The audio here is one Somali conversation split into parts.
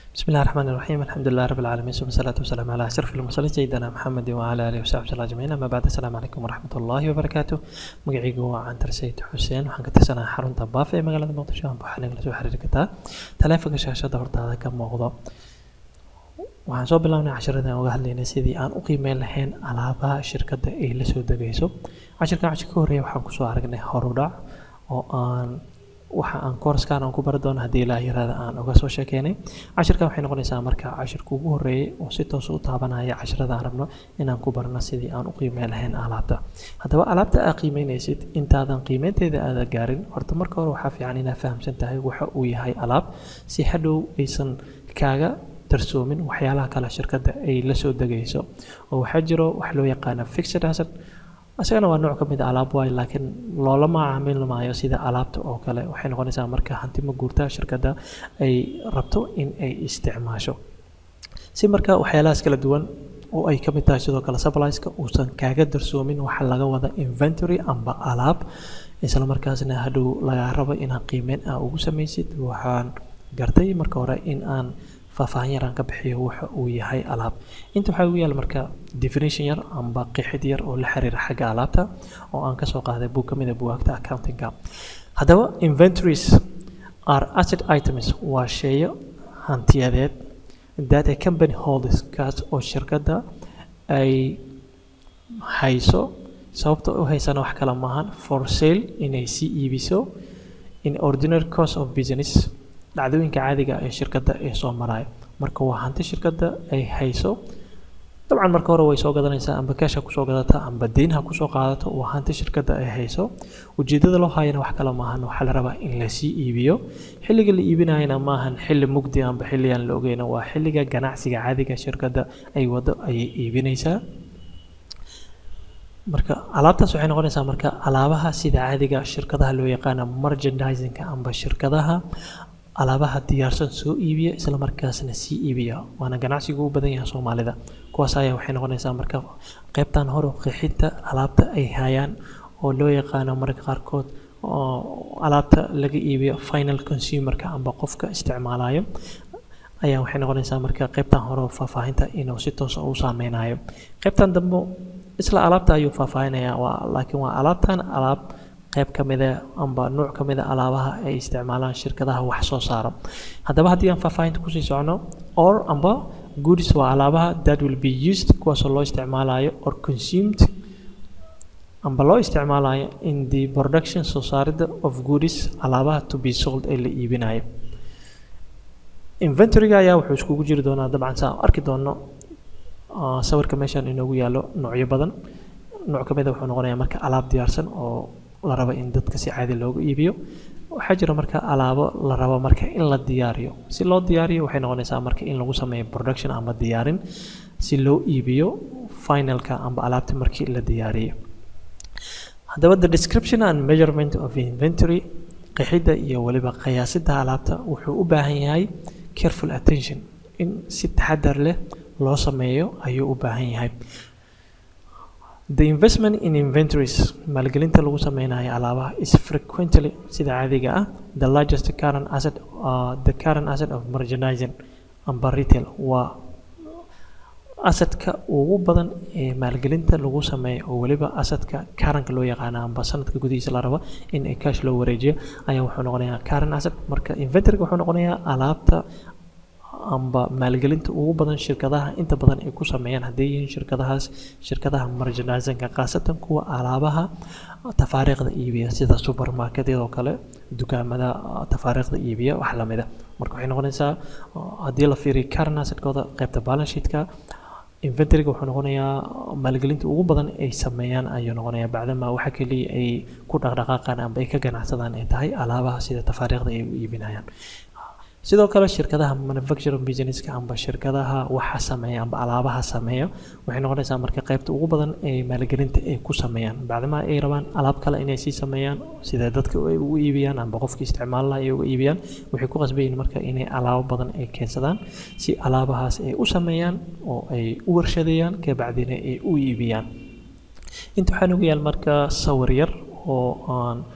بسم الله الرحمن الرحيم الحمد لله رب العالمين ثم الصلاة والسلام على أشرف المرسلين سيدنا محمد وعلى آله وصحبه أجمعين أما بعد السلام عليكم ورحمة الله وبركاته magacaygu waa cantar sayid xuseen waxaan ka tirsanaa xarunta baaf ee magaalada muqdisho aan waxaa nagala soo xiriiri kartaa taleefanka shaashada hortaada ka muuqdo waxaan soo bilaabnay cashiradan uga hadlaynay sidii aan u qiimeyn lahayn alaabaha shirkadda ay la soo degayso cashirkan cashir ka horreeya waxaan kusoo aragnay horudhac oo aan waxa aan koorskaan aan ku bari doono haddii ilaa yaraada aan uga soo sheekeynay cashirkan waxay noqonaysaa marka cashirka ugu horreeyay oo si toos u taabanaya cashirada aan rabno inaan ku barno sidii aan u qiimeyn lahayn alaabta haddaba alaabta aad qiimeynaysid intaadan qiimeynteeda aada gaarin horta marka hore waxaa fiican inaad fahamsan tahay waxa uu yahay alaab si hadhow aysan kaaga darsoomin waxyaalaha kale shirkadda ay la soo degayso oo waxaa jiro wax loo yaqaana fixed asset isagana waa nooc ka mid a alaab waayo laakiin loola macaamili maayo sida alaabta oo kale waxay noqonaysaa marka hanti ma guurta shirkadda ay rabto in ay isticmaasho si marka waxyaalahaas kala duwan oo ay ka mid tahay sidoo kale supplieska uusan kaaga darsoomin waxa laga wada inventory amba alaab isla markaasna hadhow lagaa rabo inaad qiimeyn ah ugu samaysid waxaan gartay marka hore in aan faahfaahin yar aan ka bixiyo waxa uu yahay alaab inta waxaa ugu yaala marka definition yar amba qeexid yar oo la xiriira xagga alaabta oo aan kasoo qaaday buug ka mid a buwaagta accountingka haddaba inventories are asset items waa sheeyo hantiyadeed that a company holds kaas oo shirkadda ay hayso sababta u haysana wax kale maahan for sale inay sii iibiso in ordinary course of business dhacdooyinka caadiga ee shirkadda ee soo maraayo marka waa hanti shirkadda ay hayso dabcan marka hore way soo gadanaysaa amba cash ha kusoo gadata amba deyn ha kusoo qaadato waa hanti shirkadda ay hayso ujeedada loo hayana wax kale maahan waxaa la rabaa in lasii iibiyo xilliga la iibinayana maahan xilli mugdi amba xilli aan la ogeyna waa xilliga ganacsiga caadiga shirkadda ay wado ayay iibinaysaa marka alaabtaas waxay noqonaysaa marka alaabaha sida caadiga shirkadaha loo yaqaana merchandisingka amba shirkadaha alaabaha diyaarsan soo iibiya isla markaasna sii iibiya waana ganacsigu u badan yahay soomaalida kuwaas ayaa waxay noqonaysaa marka qaybtan hore qeexinta alaabta ay hayaan oo loo yaqaano marka qaarkood oo alaabta laga iibiyo final consumerka amba qofka isticmaalayo ayaa waxay noqonaysaa marka qaybtan hore faahfaahinta inuu si toosa u saameynayo qaybtan dambe isla alaabta ayuu faahfaahinaya waa laakiin waa alaabtan alaab qayb ka mida amba nuuc ka mida alaabaha ay isticmaalaan shirkadaha wax soo saara haddaba haddii aan faahfaahinta kusii socno or amba goods waa alaabaha that will be used kuwaasoo loo isticmaalayo or consumed amba loo isticmaalayo in the production soo saaridda of goods alaabaha to be sold ee la iibinayo inventoryga ayaa wuxuu iskugu jiri doonaa dabcan saa arki doono sawirka meeshan inoogu yaalo noocyo badan nooc ka mida wuxuu noqonayaa marka alaab diyaarsan oo la rabo in dadka si caadi loogu iibiyo waxaa jira marka alaabo la rabo marka in la diyaariyo si loo diyaariyo waxay noqonaysaa marka in lagu sameeyo production ama diyaarin si loo iibiyo finalka amba alaabta markii la diyaariyo haddaba the description and measurement of inventory qeexidda iyo weliba qiyaasidda alaabta wuxuu u baahan yahay careful attention in si taxadar leh loo sameeyo ayuu u baahan yahay The investment in inventories maalgelinta lagu sameynayo alaabaha is frequently sida caadiga ah the largest current asset uh, the current asset of merchandising amba retail waa asadka ugu badan ee maalgelinta lagu sameeyo oo weliba asadka karanka loo yaqaano amba sanadka gudihiisa la rabo in ay cash loo wareejiyo ayaa wuxuu noqonayaa current asset marka inventoryga wuxuu noqonayaa alaabta amba maalgelinta ugu badan shirkadaha inta badan ay ku sameeyaan hadday yihiin shirkadahaas shirkadaha merchandisingka khaasatan kuwa alaabaha tafaariiqda iibiya sida supermarketyadoo kale dukaamada tafaariiqda iibiya wax lamida marka waxay noqonaysaa haddii la fiiriyo current assetkooda qaybta balance sheetka inventoryga wuxuu noqonayaa maalgelinta ugu badan ay sameeyaan ayuu noqonayaa bacdama waxa keliya ay ku dhaqdhaqaaqaan amba ay ka ganacsadaan ay tahay alaabaha sida tafaariiqda ay u iibinayaan sidoo kale shirkadaha manufacturing businesska amba shirkadaha waxa sameeya amba alaabaha sameeya waxay noqonaysaa marka qaybta ugu badan ee maalgelinta ay ku sameeyaan bacdama ay rabaan alaab kale inay sii sameeyaan sida dadka ay ugu iibiyaan amba qofka isticmaalaha ay uga iibiyaan waxay ku qasbayiin marka inay alaabo badan ay keensadaan si alaabahaas ay u sameeyaan oo ay u warshadeeyaan kabacdina ay u iibiyaan inta waxaa nagu yaal marka sawir yar oo aan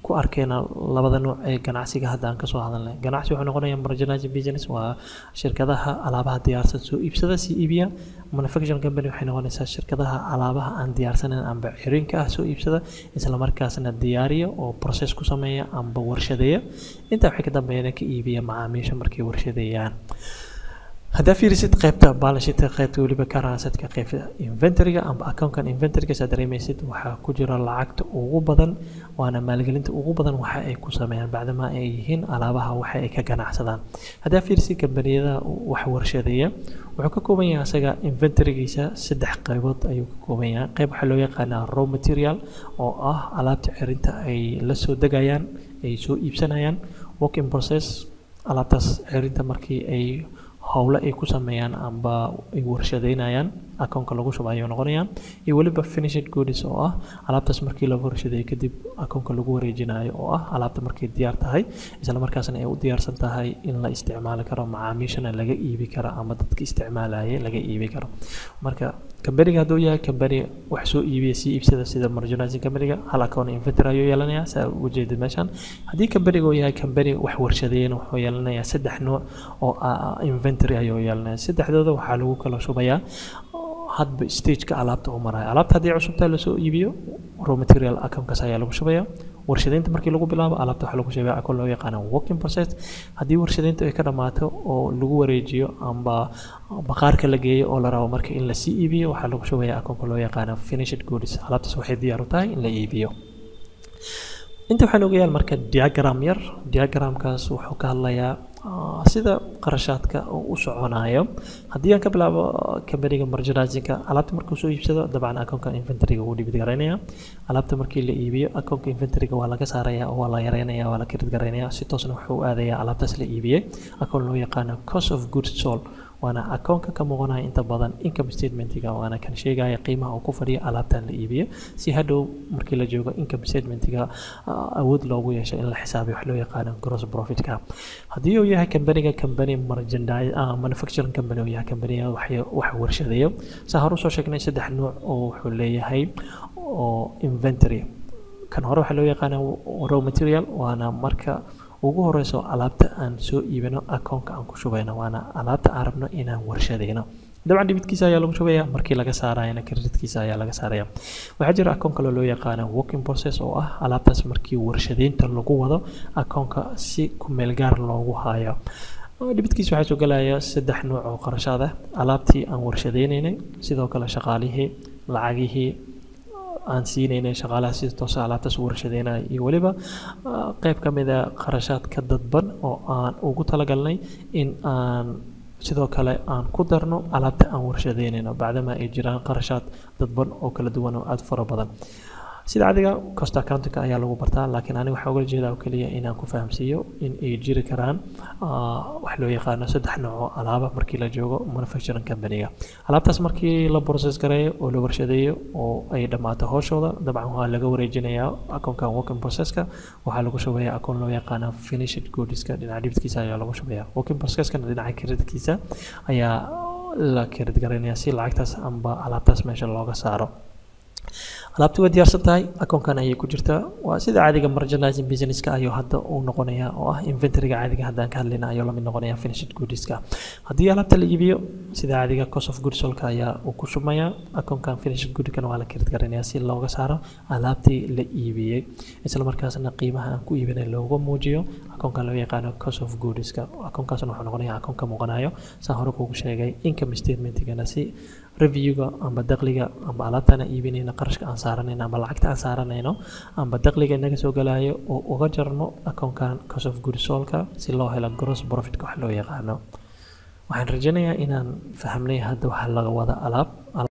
ku arkeyna labada nuuc ee ganacsiga hadda aan kasoo hadalnay ganacsi wuxuu noqonayaa marginizing business waa shirkadaha alaabaha diyaarsan soo iibsada sii iibiya manufacturing company waxay noqonaysaa shirkadaha alaabaha aan diyaarsaneyn amba xirinka ah soo iibsada isla markaasna diyaariya oo process ku sameeya amba warshadeeya intaa waxay ka dambeeyana ka iibiya macaamiisha markay warshadeeyaan haddaa fiirisid qaybta baalashita qaybta weliba karansadka qaybta inventoryga amba accounkan inventoryga saa dareemaysid waxaa ku jira lacagta ugu badan waana maalgelinta ugu badan waxa ay ku sameeyaan bacdama ay yihiin alaabaha waxa ay ka ganacsadaan haddaa fiirisid kambaniyada wax warshadeeya wuxuu ka kooban yahay asaga inventorygiisa saddex qaybood ayuu ka kooban yahay qayb waxaa loo yaqaanaa raw material oo ah alaabta cirinta ay la soo degayaan ay soo iibsanayaan work in process alaabtaas cirinta markii ay howle ay ku sameeyaan amba ay warshadeynayaan akoonka lagu shuba ayuu noqonayaa iyo weliba finished goods oo ah alaabtaas markii lagu warshadeeyo kadib akoonka lagu wareejinayo oo ah alaabta markay diyaar tahay isla markaasna ay u diyaarsan tahay in la isticmaali karo macaamiishana laga iibi karo ama dadka isticmaalaya laga iibi karo marka kambaniga hadduu yahay kambani wax soo iibiya sii iibsada sida marginizing kambaniga hal akoon inventory ayuu yeelanayaa saa uga jeeda meeshan haddii kambaniga uu yahay kambani wax warshadeeyana wuxuu yeelanayaa saddex nuuc oo inventory ayuu yeelanaya saddexdooda waxaa lagu kala shubayaa hadba stageka alaabta uu marayo alaabta haddii cusubtaa lasoo iibiyo raw material akoonkaas ayaa lagu shubaya warshadeynta markii lagu bilaabo alaabta waxaa lagu shubaya akoon loo yaqaano working process haddii warshadeynta ay ka dhammaato oo lagu wareejiyo amba baqaarka la geeyo oo la rabo marka in lasii iibiyo waxaa lagu shubaya akoonka loo yaqaano finished goods alaabtaas waxay diyaar u tahay in la iibiyo inta waxaan ogayaal marka diagram yar diagramkaas wuxuu ka hadlayaa sida qarashaadka u soconayo haddii aan ka bilaabo kambaniga marginizingka alaabta markuu soo iibsado dabcan akoonka inventoryga wuu dhibid garaynaya alaabta markii la iibiyo akoonka inventoryga waa laga saaraya waa la yareynaya waa la kirid garaynaya si toosna wuxuu aadaya alaabtaas la iibiyey akoon loo yaqaano cost of goods sold waana akoonka ka muuqanaya inta badan income statementiga waana kan sheegaya qiimaha uu ku fadhiyo alaabtan la iibiyo si hadhow markii la joogo income statementiga awood loogu yeesho in la xisaabiyo wax loo yaqaano gross profitka haddii uu yahay kambaniga kambani manufacturing company uu yahay kambaniga wax warshadeeyo saa hore usoo sheegnay saddex nuuc oo wuxuu leeyahay oo inventory kan hore waxaa loo yaqaana raw material waana marka ugu horeyso alaabta aan soo iibino akoonka aan ku shubayno waana alaabta aan rabno inaan warshadeyno dabcan dhibidkiisa ayaa lagu shubaya markii laga saarayana kreditkiisa ayaa laga saaraya waxaa jira akoon kale loo yaqaano working process oo ah alaabtaas markii warshadeynta lagu wado akoonka si kumeel gaar loogu hayo dhibidkiisa waxaa soo galaya saddex nuuc oo qarashaad ah alaabtii aan warshadeynaynay sidoo kale shaqaalihii lacagihii aan siinaynay shaqaalaha sida toosa alaabtaas warshadeynaya iyo weliba qayb ka mid a qarashaadka dadban oo aan ugu talagalnay in aan sidoo kale aan ku darno alaabta aan warshadeynayno bacdama ay jiraan qarashaad dadban oo kala duwan oo aada fara badan sida adiga cost accountingka ayaa lagu bartaa laakiin aniga waxaa ugala jeedaa oo keliya inaan ku fahamsiiyo in ay jiri karaan wax loo yaqaano saddex nooc oo alaaba markii la joogo manufacturing companyga alaabtaas markii la process gareeyo oo la warshadeeyo oo ay dhammaato hooshooda dabcan waa laga wareejinayaa akoonkan working processka waxaa lagu shubaya akoon loo yaqaano finished goodska dhinaca dhibidkiisa ayaa lagu shubaya working processkana dhinaca kreditkiisa ayaa la kredit garaynaya si lacagtaas amba alaabtaas meesha looga saaro alaabti waa diyaarsan tahay akoonkan ayay ku jirtaa waa sida caadiga marginizing businesska ayuu hadda uu noqonaya oo ah inventoryga caadiga haddaan ka hadlayna ayuu lamid noqonaya finished goodska haddii alaabta la iibiyo sida caadiga cost of goods solka ayaa uu ku shubmaya akoonkan finished goodkan waa la kirid garanaya si looga saaro alaabtii la iibiyey isla markaasna qiimaha aan ku iibinay looga muujiyo akoonkan loo yaqaano cost of goodska akoonkaasna wuxuu noqonaya akoon ka muuqanayo saa hore kugu sheegay income statementigana si reviewga amba dakhliga amba alaabtaan aan iibinayno qarashka aan saaranayno amba lacagta aan saaranayno amba dakhliga inaga soo galayo oo uga jarno akoonkan cost of goods sold-ka si loo helo gross profitka wax loo yaqaano waxaan rajaynayaa inaan fahmnay hadda waxa laga wada alaab